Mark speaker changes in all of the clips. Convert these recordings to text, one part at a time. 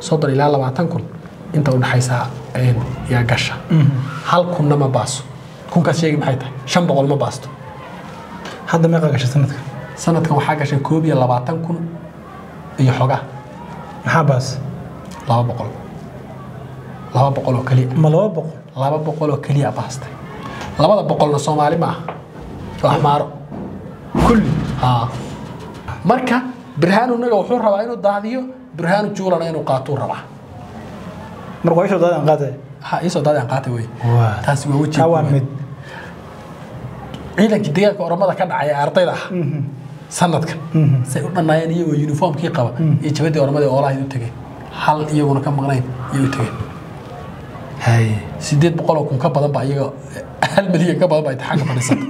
Speaker 1: soddon ilaa labaatan kun inta udhexaysa een, yaa gasha hal kunna ma baaso kunkaas sheegi maxay tahay shan boqol ma baasto
Speaker 2: hadda meeqa gashay sanadka
Speaker 1: sanadkan waxaa gashay koob iyo labaatan kun iyo xogaa
Speaker 2: maxaa baas
Speaker 1: laba boqol laba boqol oo keliya
Speaker 2: ma laba boqol
Speaker 1: laba boqol oo keliya baastay labada boqolna soomaali ma aha waa xmaaro kulli haa marka birhaanu naga wuxuu rabaa inuu daadiyo birhaanu juulana inuu qaatuu rabaa
Speaker 2: marka waa isha daadaan qaatay
Speaker 1: ha iisoo daadaan qaatay wey
Speaker 2: Waa.
Speaker 1: taasi waa weji
Speaker 2: taa waa mid
Speaker 1: ciidankii deegaanka oromada ka dhacay ee ardayda ah sanadkan say u dhannaayeen iyagoo uniformkii qaba iyo jabadii oromada ee oolahayd u tegeen hal iyaguna ka maqnayn iyay u tegeen
Speaker 2: hay
Speaker 1: sideed boqol oo kun ka badan ba iyaga hal milyan ka badan ba intixaanka fadhiisata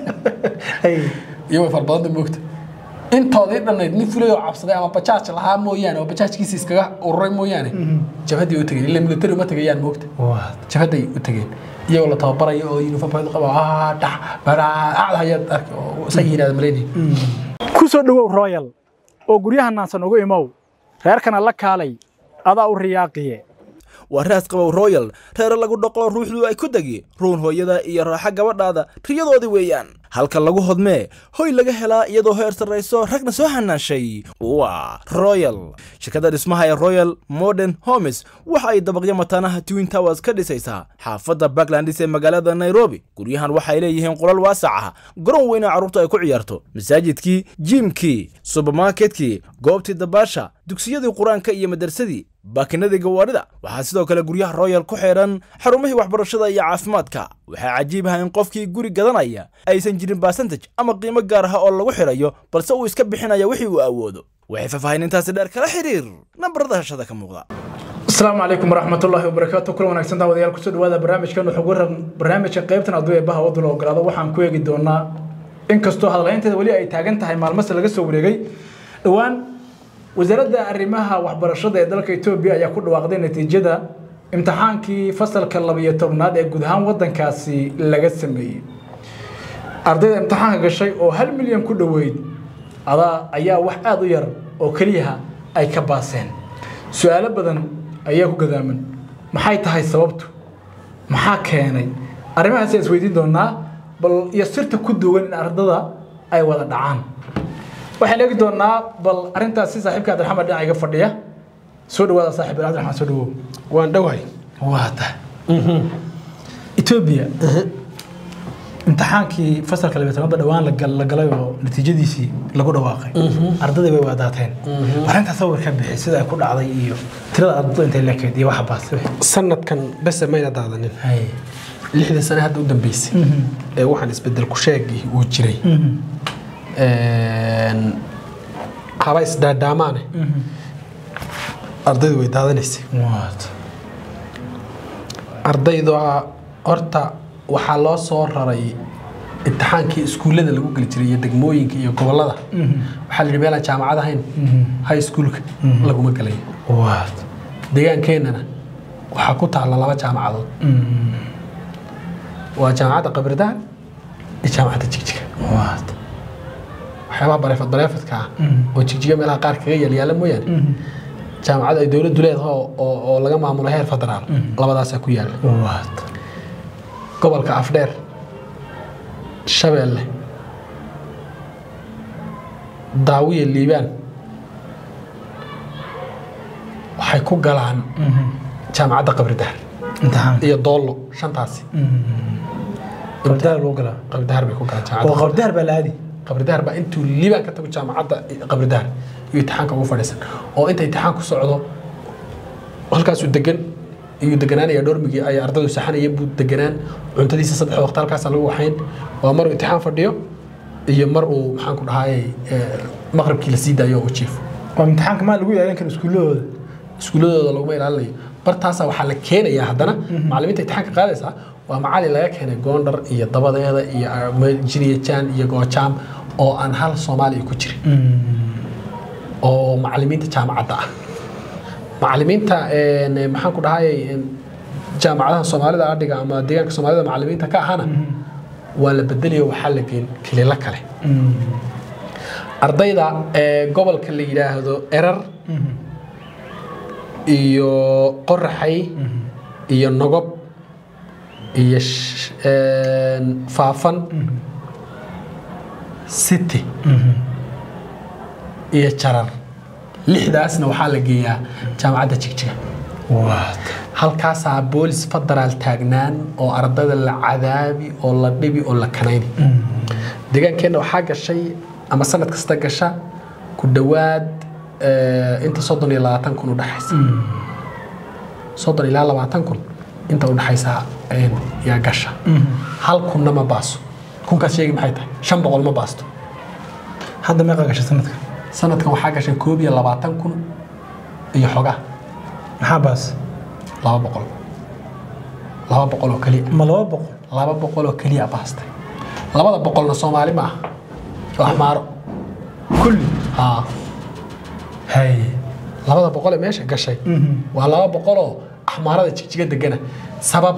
Speaker 2: hay
Speaker 1: iyo way fara badanta moogta intoodii dhannayd nin fulay oo cabsaday ama bajaaj lahaa mooyaane oo bajaajkiisa iskaga ururay mooyaane jabhaddii u tegeen ila militari uma tegayaan moogta
Speaker 2: waa
Speaker 1: jabhadday u tegeen iyagoo la tababarayo oo uniformkooda qaba ah dhax baraacda hayaad arki oo say yihahda malaynay
Speaker 2: ku soo dhowow royal oo guryaha naansan ugu imow reerkana la kaalay adaa u riyaaqiye
Speaker 3: waa raas qabow royal reere lagu dhaqo ruuxdu ay ku degi ruun hooyada iyo raaxa gabadhaada riyadoodii weeyaan halka lagu hodmee hoy laga helaa iyadoo heer sarrayso ragna soo hanaashay waa royal shirkadda dhismaha ee royal modern homes waxa ay dabaqyo mataanaha twin towers ka dhisaysaa xaafadda backlandis ee magaalada nairobi guryahan waxay leeyihiin qolal waasac ah garoon weyn oo carruurtu ay ku ciyaarto masaajidkii jiimkii subermarketkii goobtii dabaasha dugsiyadii qur-aanka iyo madarsadii baakinadii gawaarida waxaa sidoo kale guryaha royal ku xeedhan xarumihii waxbarashada iyo caafimaadka waxaa cajiib ah in qofkii guri gadanaya aysan jirin basantaj ama qiimo gaar ah oo lagu xidhayo balse uu iska bixinaya wixii uu awoodo waxay faahfaahinintaasi dheer kala xiriir nambarada hashada ka muuqda
Speaker 2: asalaamu calaykum waraxmatullaahi wabarakaatu kula wanaagsan daawadayaal kusoo dhawaada barnaamijkan wuxuu waran barnaamijka qaybtan hadduu eebbaha waddu la ogolaado waxaan ku eegi doonaa inkastoo hadalaynteeda weli ay taagan tahay maalmase laga soo wareegay dhowaan wasaaradda arrimaha waxbarashada ee dalka etoobiya ayaa ku dhawaaqday natiijada imtixaankii fasalka labiyo tobnaad ee guud ahaan waddankaasi laga sameeyey ardayda imtixaanka gashay oo hal milyan ku dhoweyd adaa ayaa wax aada u yar oo keliyaha ay ka baaseen su-aalo badan ayaa ku gadaaman maxay tahay sababtu maxaa keenay arrimahaas ayaan isweydiin doonaa bal iyo sirta ku duwan in ardada ay wada dhacaan waxaan eegi doonaa bal arrintaas si saaxiibka cabdiraxmaan dhinaca iga fadhiya soo dhawaada saaxiib cabdiraxmaan soo dhawow
Speaker 1: waan dhowahay
Speaker 2: waa tahay etoobiya imtixaankii fasalka labaatanaadba dhowaan la gal- la galay oo natiijadiisii lagu dhawaaqay ardadii way waadaateen arrintaas sawir ka bixi sida ay ku dhacday iyo tirada ardada intay lekeyd iyo waxa baastay
Speaker 1: sanadkan bese mayna daadanin lixdii sane hadda u dambeysay ee waxaan isbedel ku sheegii uu jiray Een, haba isdaadhaamaane ardaydu way daadanaysay ardaydu ah, horta waxaa loo soo raray imtixaankii iskuullada lagu geli jiray iyo degmooyinka iyo gobollada waxaa la yidhi meelaan jaamacad ahayn high schoolka laguma gelayo deegaankeenana waxaa ku taalla laba jaamacadood waa jaamacadda qabridaan iyo jaamacadda jigjiga waxyaabaha bareefad bareefadka ah oo jigjiga meelaha qaar kaga yaalyaala mooyaane jaamacad ay dowladdu leedahay oo- oo oo laga maamulo heer federaal labadaasaa ku yaala gobolka afdheer shabeelle daawiya liibaan waxay ku galaan jaamacadda qabridahar
Speaker 2: imtixaan
Speaker 1: iyo doollo shantaasi
Speaker 2: qabdaar lagu galaa
Speaker 1: qabridahar bay ku galaan
Speaker 2: oo
Speaker 1: jaamacadda
Speaker 2: qabdaar baa la aadi
Speaker 1: qabridahar baa intuu liibaan ka tago jaamacadda qabridahar iyo imtixaanka ugu fadhiisan oo inta imtixaanku socdo halkaasuu degan iyuu deganaanaya dhormigii ay ardaydu saxanayeen buu deganaan cuntadiisa saddex waqti halkaasa lagu waxayn waa maruu imtixaan fadhiyo iyo mar uu maxaan ku dhahayay maqribkii la sii daayo oo u jiifo
Speaker 2: waa imtixaanka maa lagu ilaalin kara iskuuladooda
Speaker 1: iskuuladooda laguma ilaalinayo bartaasaa waxaa la keenayaa haddana macallimiinta imtixaanka qaadaysaa waa macallin laga keenay goondhar iyo dabadeeda iyo jiniyajaan iyo goojaam oo aan hal soomaaliya ku jirin oo macallimiinta jaamacadda ah macallimiinta een, maxaan ku dhahayay een, jaamacadaha soomaalida adhiga ama deegaanka soomaalida macallimiinta ka ahana waa la bedelayo waxaa la geen kililo kale ardayda ee gobolka la yidhaahdo erar iyo qoraxay iyo nogob iyo sh- een, faafan city iyo jarar lixdaasna waxaa la geeyaa jaamacadda jigjiga halkaasaa boolis federaal taagnaan oo ardada la cadaabi oo la dhibi oo la kanayni deegaankeenna waxaa gashay ama sanad kasta gasha ku dhowaad eh, inta soddon iyo labaatan kun udhexaysa soddon ilaa labaatan kun inta udhexaysa een, yaa gasha hal kunna ma baaso kunkaas sheegi maxay tahay shan boqol ma baasto
Speaker 2: hadda meeqa gashay sanadka
Speaker 1: sanadkan waxaa gashay koob iyo labaatan kun iyo xogaa
Speaker 2: maxaa baas
Speaker 1: laba boqol laba boqol oo keliya
Speaker 2: ma laba boqol
Speaker 1: laba boqol oo keliya baastay labada boqolna soomaali ma aha waa axmaaro
Speaker 2: kulli
Speaker 1: haa
Speaker 2: hay
Speaker 1: labada boqol ee meesha gashay waa laba boqol oo axmaarada jigjiga degana sabab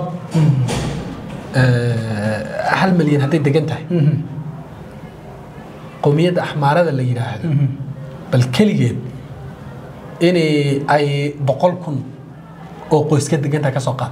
Speaker 1: eh, hal milyan hadday degan tahay qowmiyadda axmaarada la yidhaahdo bal keligeed inay ay boqol kun oo qoys ka degan tahay ka soo qaad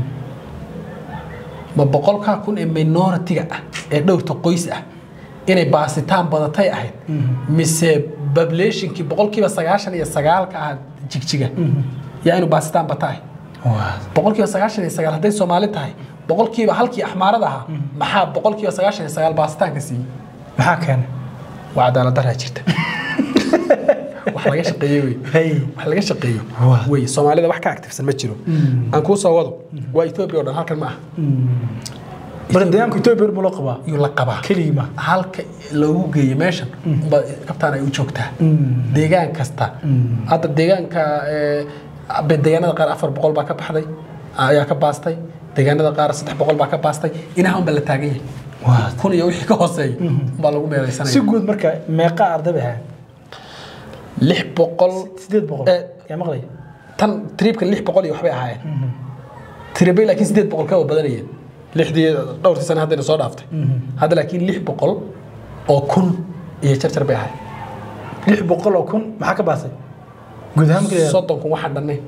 Speaker 1: ma boqolkaa kun ee minoritiga ah ee dhowrta qoys ah inay baasitaan badatay ahayd mise populationkii boqolkiiba sagaashan iyo sagaalka ah jigjiga yaa inuu baasitaan bata ahayd boqolkiiba sagaashan iyo sagaal hadday soomaali tahay boqolkiiba halkii axmaarada ahaa maxaa boqolkiiba sagaashan iyo sagaal baasitaanka siiyey
Speaker 2: maxaa keenay
Speaker 1: waa cadaalad daraa jirta wax laga shaqeeye wey
Speaker 2: hay
Speaker 1: wax laga shaqeeyo
Speaker 2: Waa.
Speaker 1: wey soomaalida wax ka actifsan ma jiro aan kuu soo wado waa etoobiya oo dhan halkan ma aha
Speaker 2: bal deegaanka etoobiya buu la qabaa
Speaker 1: iyuu la qabaa
Speaker 2: keligii ma
Speaker 1: halka loogu geeyo meeshan unbaa kabtaan ay u joogtaa deegaan kasta hadda deegaanka eh, be- deegaanada qaar afar boqol baa ka baxday ayaa ka baastay deegaanada qaar saddex boqol baa ka baastay inaha unbaa la taagan yahay
Speaker 2: Waa.
Speaker 1: kun iyo wixii ka hooseeya unbaa lagu
Speaker 2: si
Speaker 1: meeraysanaya
Speaker 2: guud marka meeqa arday bay ahayd
Speaker 1: lix boqol
Speaker 2: sideed boqol
Speaker 1: Eh.
Speaker 2: yaa maqlaya
Speaker 1: tan triibka lix boqol iyo waxbay ahaayeen tiribay laakiin sideed boqol ka badanayeen lixdii dhowrtii sane haddayna soo dhaaftay hadda laakiin lix boqol oo kun iyo jarjar bay ahayd
Speaker 2: lix boqol oo kun maxaa ka baasay guud ahaan markii la-
Speaker 1: soddon kun waxaan dhannayn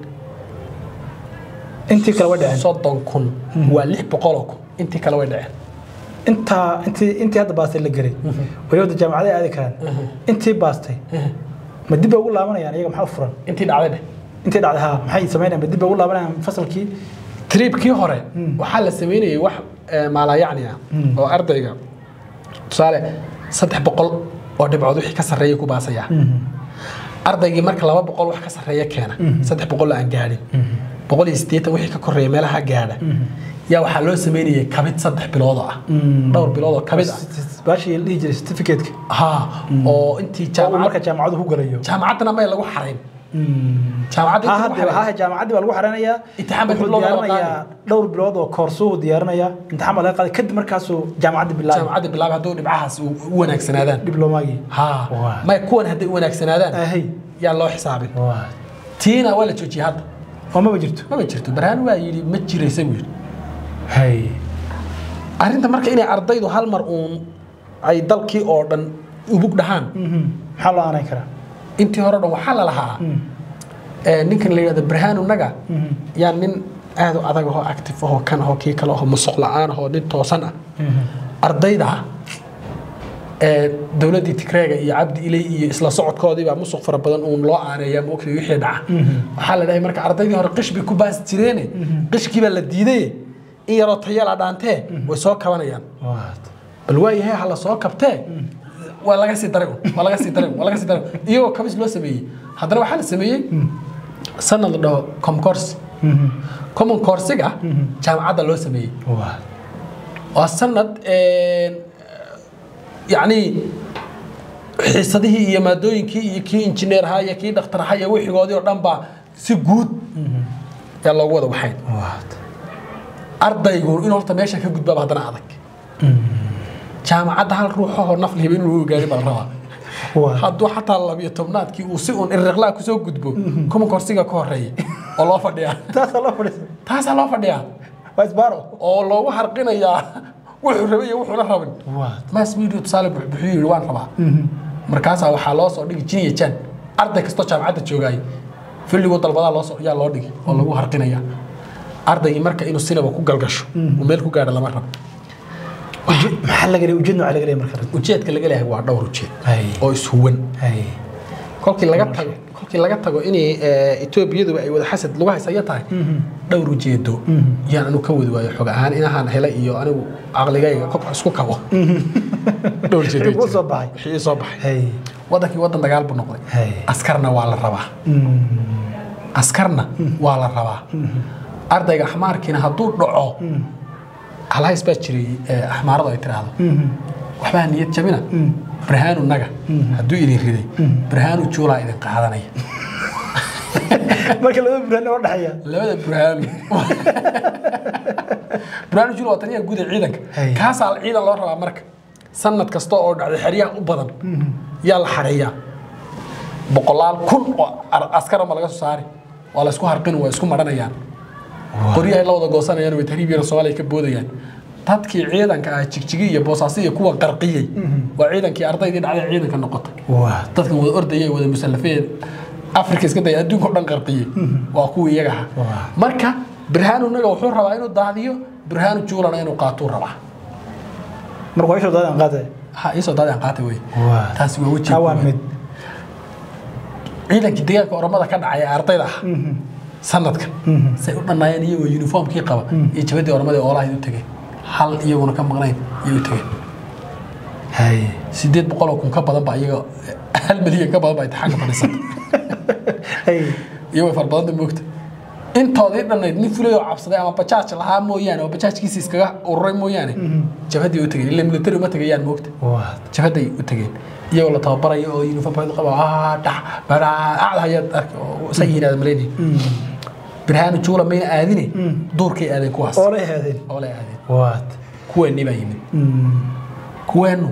Speaker 2: intii kale way dhaceen
Speaker 1: soddon kun waa lix boqol oo kun intii kale way dhaceen
Speaker 2: intaa intii intii hadda baastay la geray wali wada jaamacaday aadi karaan intii baastay ma dib bay ugu laabanayaan iyaga maxaa u furan
Speaker 1: intii dhacday dheh
Speaker 2: intii dhacday haa maxay samaynayaan ma dib bay ugu laabanayaan fasalkii
Speaker 1: triibkii hore waxaa la sameynayay wax eh, maalayacni ah oo ardayga tusaale saddex boqol oo dhibcood wixii ka sarreeya ku baasaya ardaygii marka laba boqol wax ka sarreeya keena saddex boqol aan gaadhin boqol iyo siddeetan wixii ka koreeya meelaha gaadha yaa waxaa loo sameynayay kabid saddex bilood oo ah dhowr bilood oo kabid ah
Speaker 2: baashii la dhihi jiray certificate-ka
Speaker 1: ha oo intii
Speaker 2: oo uu
Speaker 1: jaamacad
Speaker 2: marka jaamacadu ku galayo
Speaker 1: jaamacaddana may lagu xarayn jaamacadda
Speaker 2: haa
Speaker 1: intii lagu
Speaker 2: hadda
Speaker 1: xarayn
Speaker 2: haa jaamacaddii baa lagu xareynayaa
Speaker 1: Imtixaan baa dib
Speaker 2: wuxuu
Speaker 1: loo wada
Speaker 2: diyaarinayaa dhowr bilood oo koorsuhu diyaarinayaa imtixaan baa laga qaaday kadib markaasuu jaamacadda bilaabay
Speaker 1: jaamacadda bilaab hadduu dhibcahaas u u wanaagsanaadaan
Speaker 2: diblomaagii
Speaker 1: ha
Speaker 2: Waa.
Speaker 1: may kuwan hadday u wanaagsanaadaan
Speaker 2: ahay
Speaker 1: yaa loo xisaabin tiina waa la joojiyey hadda
Speaker 2: oo maba jirto
Speaker 1: maba jirto barhaan waa yidhi ma jiraysa buu yidhi
Speaker 2: hay
Speaker 1: arrinta marka inay ardaydu hal mar uun ay dalkii oo dhan ubug dhahaan
Speaker 2: maxaa loo aanay karaa
Speaker 1: intii hore o dhan waxaa la lahaa eh, ninkan la yidhahdo barhaanu naga yaa nin aad u adag ahoo active ahoo kan ahoo kii kale ahoo musuq la'aan ahoo nin toosan ah ardayda ee dowladdii tigreega iyo cabdi ilay iyo isla socodkoodii baa musuq fara badan uun loo aaneeyaa ma ogtay wixii dhaca waxaa la dhahay marka ardaydii hore qish bay ku baasi jireene qishkii baa la diidaye in yaroo tayala dhaantee way soo kabanayaan bal waayahay ha la soo kabtee waa laga sii daray un, waa laga sii daray un, waa laga sii daray un. iyagoo kabis loo sameeyey haddana waxaa la sameeyey sanad la dhaho comcourse common coursiga jaamacadda loo sameeyey waa sanad een, yacni xiisadihii iyo maadooyinkii iyo kii injineer ahaa iyo kii dhakhtar ahaa iyo wixigoodii oo dhan baa si guud yaa loogu wada waxayn ardaygu in horta meesha ka gudbaaba haddana adag jaamacadda hal ruuxahoo naf lihiba inuu ogaari baa la rabaa hadduu xataa labiyo tobnaadkii uu si uun irriqlaa kusoo gudbo kuma korsiga ka horeeya oo loo fadhiyaa
Speaker 2: taasaa loo fadhiisa
Speaker 1: taasaa loo fadhiyaa
Speaker 2: waa isbaaro
Speaker 1: oo loogu harqinayaa wuxuu rabay iyo wuxuuna rabin mass media tusaale buxbuxuu yidhi waan rabaa markaasaa waxaa loo soo dhigi jin iyo jan arday kastoo jaamacadda joogaay filligoo dalbadaa loo yaa loo dhigi oo lagu harqinaya ardaygii marka inuu sinaba ku galgasho uu meel ku gaadho lama rabo
Speaker 2: Uje- maxaa laga leeyahay ujeedna waxaa laga leeyahay marka
Speaker 1: ujeedka laga leeyahay waa dhowr ujeed
Speaker 2: Hay.
Speaker 1: oo ishuwan
Speaker 2: Hay.
Speaker 1: kolkii laga tago kolkii laga tago inay eh, etoobiyaduba ay wada xasad lagu haysaya tahay dhowr ujeedo yaan anu ka wadi waayo xog ahaan inahaan helay iyo anigu caqligayga kobca isku kabo dhowr ujeedo
Speaker 2: Wixii kuu soo baxay.
Speaker 1: wixii ii soo baxay
Speaker 2: Hay.
Speaker 1: wadankii wadan dagaal buu noqday
Speaker 2: Hay.
Speaker 1: askarna waa la rabaa
Speaker 2: Mm.
Speaker 1: askarna waa la rabaa ardayga axmaarkiina hadduu dhaco halhays baa jiray eh, axmaaradu ay tiraahdo waxbaa niyad jabina barhaanu naga hadduu idin riday barhaanu juulaa idin qaadanaya
Speaker 2: marka labada burhaan oo dhexeeya
Speaker 1: labada burhaanu burhaanu juula waa taliyaha guud ee ciidanka
Speaker 2: Hey.
Speaker 1: kaasaa ciidan loo rabaa marka sanad kasta oo dhacday xeryaha u badan yaa la xareeyaa boqolaal kun oo ar- askar ma laga soo saari waa la isku harqin waa isku maranayaan qoryahay la wada goosanayaan way tahriibiyana soomaaliya ka boodayaan dadkii ciidanka ah jigjigi iyo boosaasi iyo kuwa qarqiyey waa ciidankii ardaydii dhacday ciidanka noqotay
Speaker 2: waa
Speaker 1: dadkan wada ordaya wada musallafeen afrika iska daya adduunka o dhan qarqiyey waa kuwii iyaga ahaa
Speaker 2: Waa.
Speaker 1: marka birhaanu naga wuxuu rabaa inuu daadiyo birhaanu juulana inuu qaatuu rabaa
Speaker 2: marka waa isha daadan qaadaya
Speaker 1: ha iisoo daadi aan qaatay wey
Speaker 2: Waa.
Speaker 1: taasi waa weji
Speaker 2: taa waa mid
Speaker 1: ciidankii deegaanka oromada ka dhacay ee ardayda ah sanadkan say u dhannaayeen iyagoo uniformkii qaba iyo jabadii oromada ee oolahayd u tegeen hal iyaguna ka maqnayn iyay u tegeen
Speaker 2: hay
Speaker 1: sideed boqol oo kun ka badan ba iyaga hal milyan ka badan ba imtixaanka fadhiisata
Speaker 2: hay
Speaker 1: iyo way farbadanta moogta intoodii dhannayd nin fulay oo cabsaday ama bajaaj lahaa mooyaane oo bajaajkiisa iskaga ururay mooyaane jabhadii u tegeen ila military uma tegayaan moogta
Speaker 2: waa
Speaker 1: jabhaday u tegeen iyagoo la tababarayo oo uniformkooda qaba ah dhax baraa acda hayaad arki oo isa yiraahda maleynay birhaanu juula mayna aadine duurkay aadeen kuwaas
Speaker 2: oo lay haadeen
Speaker 1: oo lay aadeen
Speaker 2: waad
Speaker 1: kuweennii baa yimid kuweennu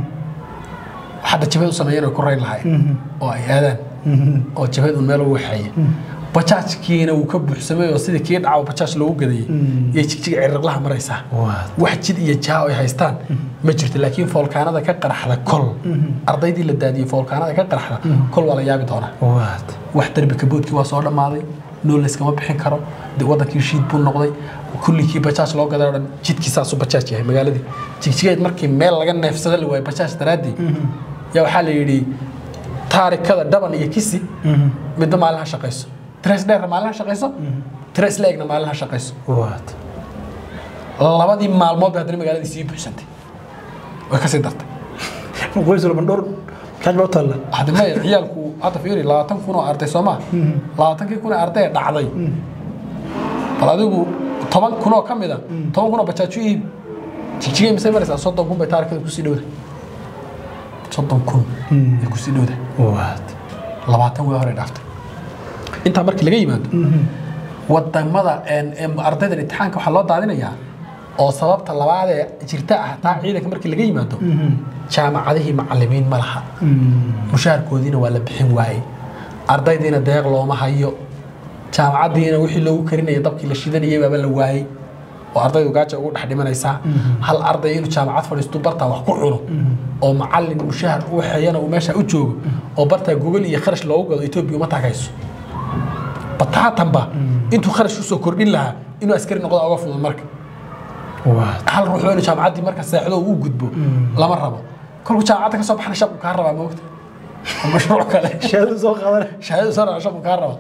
Speaker 1: hadda jabhad u sameeyeen oo ku rayn lahayn oo ay aadaan oo jabhad un meel ugu waxeeya bajaajkiina wuu ka buuxsamay oo sidii kii dhaca bajaaj loogu gadayay iyo jigjiga ciriqlaha maraysaa
Speaker 2: waad
Speaker 1: wax jid iyo jaa ay haystaan ma jirto laakiin foolkaanada ka qaraxda kol ardaydii la daadiyey foolkaanada ka qaraxda kol waa la yaabi doonaa
Speaker 2: waad
Speaker 1: wax darbi kaboodkii waa soo dhammaaday nool layskama bixin karo de wadankii shiid buu noqday kullikii bajaaj loo gaday oo dhan jidkii saasuu bajaaj yahay magaaladii jigjigeed markii meel laga neefsada la waayay bajaaj daraaddii yaa waxaa la yidhi taarikada dhaban iyo kisi midna maalin ha shaqayso tres dheerna maalin ha shaqayso tres leegna maalin ha shaqayso
Speaker 2: waad
Speaker 1: labadii maalmood bay haddana magaaladii sii buuxsantay way kasii dartay
Speaker 2: qoys walba dhowr kaaj baa u taalla
Speaker 1: hadda maya ciyaalku hadda fiiri labaatan kun oo arday soo maa labaatankii kun oo arday ee dhacday bal adigu toban kun oo ka mid a toban kun oo bajaaju iib jigjigay misay maraysaa soddon kun bay taarikada kusii dhowda soddon kun ay kusii dhowda
Speaker 2: waad
Speaker 1: labaatan way hore dhaaftay intaa markii laga yimaado wadamada een- een ardaydan imtixaanka waxaa loo daadinayaa oo sababta labaad ee jirta ah taa ciidanka markii laga yimaado jaamacadihii macalimiin ma laha mushaharkoodiina waa la bixin waayey ardaydiina deeq looma hayo jaamacaddiina wixii loogu karinaya dabkii la shidanayay baaba la waayey oo ardaydu gaaja ugu dhex dhimanaysaa hal arday inuu jaamacad fadhiisto bartaa wax ku cuno oo macalin mushahar u waxeeyana uu meesha u joogo oo bartaa gogol iyo kharash loogu gado etoobiya uma tagayso bataatanba intuu kharash usoo kordhin lahaa inuu askari noqdo uga fudud marka
Speaker 2: waad
Speaker 1: hal ruux waa inuu jaamacaddii marka seexdo uu gudbo lama rabo kolku jaamacadda ka soo baxna shaqu kaa rabaa moogta oo mashruuc kale
Speaker 2: shahaado soo qaadana
Speaker 1: shahaadadu soo dhaca shaqu kaa raba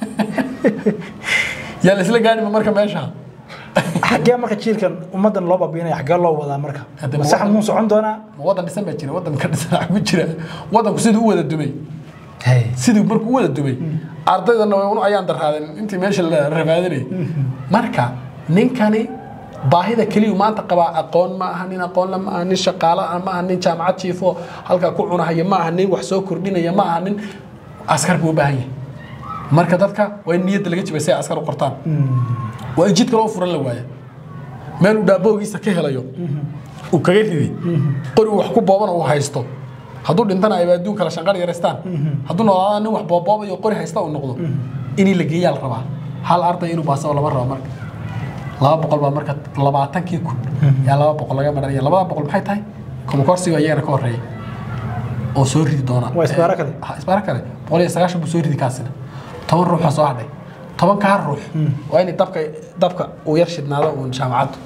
Speaker 1: yaa la isla gaadhima marka meesha
Speaker 2: xaggee marka jiilkan ummaddan loo baabiinaya xaggee loo wadaa marka
Speaker 1: Hadda
Speaker 2: ma sax
Speaker 1: waddan-
Speaker 2: muu socon doonaa
Speaker 1: ma waddan dhisan baa jira waddan ka dhisan wax ku jira waddanku siduu u wada dumay
Speaker 2: hay
Speaker 1: siduu markuu u wada dumay ardaydana way un ayaan daraadeen intii meesha la rabaadinay marka ninkani baahida keliyu maanta qabaa aqoon ma aha nin aqoon la ma aha nin shaqaalo ah ma aha nin jaamacad jiifo halkaa ku cunahaya ma aha nin wax soo kordhinaya ma aha nin askar buu u baahan yahay marka dadka waa in niyadda laga jibay si ay askar u qortaan waa in jidka loo furan la waaya meel uu dhaaboogiisa ka helayo uu kaga riday qori uu wax ku boobana uu haysto hadduu dhintana ayba adduun kala shanqar yaraystaan hadduu noolaada nin wax booboobayo qori haysta uu noqdo inii la geeyaa la rabaa hal arday inuu baasabo lama rabo marka laba boqol baa marka labaatankii kun yaa laba boqol laga maranaya labada boqol maxay tahay komakorsiga iyagana ka horeeya oo soo ridi doona
Speaker 2: Waa isbaaro kale?
Speaker 1: Ha, isbaaro kale boqol iyo sagaashan buu soo ridi kaasina toban ruux baa soo hadhay tobankaa ruux waa in dabka dabka uu yar shidnaado uun jaamacaddu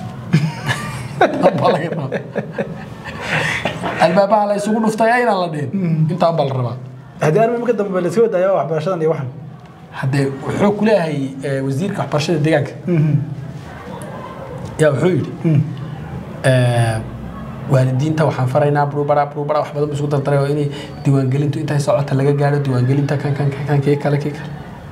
Speaker 1: Baa laga rabaa. albaabaha la isugu dhuftay aynaan la dhihin intaan baa la rabaa
Speaker 2: haddii arrin marka dambe la sii wadaayo waxbarashadan iyo waxan
Speaker 1: haddee wuxuu ku leeyahay eh, wasiirka waxbarashada deegaanka yaa wuxuu yidhi eh, waalidiinta waxaan faraynaa burubara burubara wax badan bu isku dardaray oo inay diiwaangelintu intay socota laga gaaro diiwaangelinta kan kan kan kan kii kale kii kale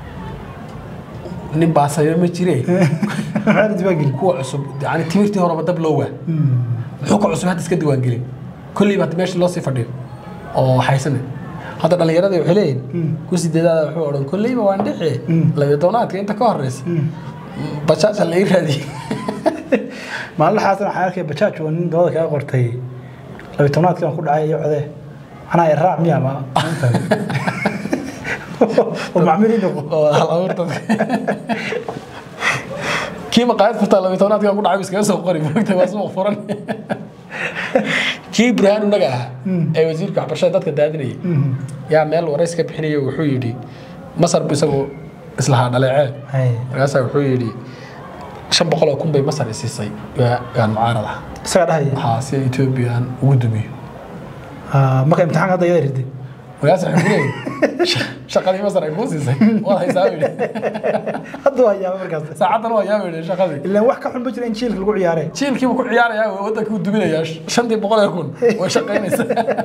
Speaker 1: nin baasayo ma jire
Speaker 2: maxaa la diiwaangeli
Speaker 1: kuwa cusub yani timirtii horeba dab loo waa muxuu ka cusub hadda iska diiwaangelin kolleyba hadda meesha loo sii fadhiyo oo haysane hadda dhallinyaradii waxay leeyihin ku sideedaada wuxuu odhan kolleyba waan dhici labiyo tobnaadka inta ka horeysa bajaaja la ii raadiyey
Speaker 2: maalin xaasan waxaan arkay bajaaj oo nin dabada kaga qortay labiyi tobnaadkii aan ku dhacay iyo codee anaa iraac miya ma oo macmiil noqo
Speaker 1: oo hal abuurta kii maqaayad furtaa labiyo tobnaadka ku dhacay iskaga soo qori moogta waa suuq furan kii burhaan unaga ahaa ee wasiirka waxbarashada dadka daadinayay yaa meel warays ka bixinaya wuxuu yidhi masar bu isagu islahaa dhaleecee
Speaker 2: hay
Speaker 1: markaasaa wuxuu yidhi shan boqol oo kun bay masar isiisay gaan mucaarad ah
Speaker 2: isaga dhahaya
Speaker 1: waxaa si etoobiya aan ugu dumiyo
Speaker 2: Ah, marka imtixaanka hadda iyada riday
Speaker 1: markaas waxay ku leeyihin shaqadii masar ay kuu siisay waad haysaa buu yidhi
Speaker 2: hadda waa yaaba markaas
Speaker 1: saacaddan waa yaa buu yidhi shaqadii
Speaker 2: ilaan wax ka xun ma jira in jiilka lagu ciyaaree
Speaker 1: jiilkiibu ku ciyaarayaa oo waddanka u duminayaa shantii boqol ee kun way shaqaynaysa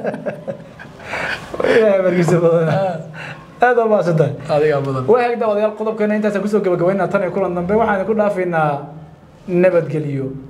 Speaker 2: ilaahay barkiisa badan aad waa mahadsantahay
Speaker 1: adigaa badan
Speaker 2: waa hagda odayaal qodobkeena intaasaan kusoo gabagabaynaa tan iyo kulan dambe waxaan ku dhaafaynaa nabadgeliyo